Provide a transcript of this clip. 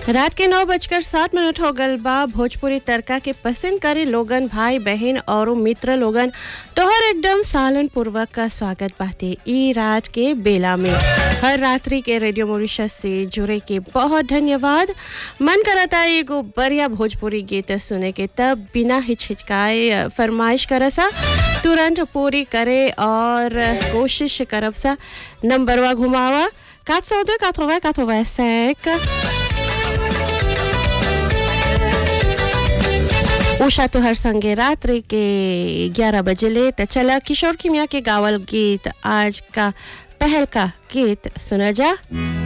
रात के नौ बजकर सात मिनट हो गल बा भोजपुरी तड़का के पसंद करे लोगन भाई बहन और मित्र लोगन तोहर एकदम सालन पूर्वक का स्वागत बाते ई रात के बेला में हर रात्रि के रेडियो मॉरिशस से जुड़े के बहुत धन्यवाद मन करता एगो बढ़िया भोजपुरी गीत सुने के तब बिना हिचकिचाए फरमाइश करसा तुरंत पूरी करे और कोशिश करब सा नंबरवा घुमावा 402 80 85 उषा तो हर संगे रात्रि के 11 बजे ले तो चला किशोर किमिया के गावल गीत आज का पहल का गीत सुना जा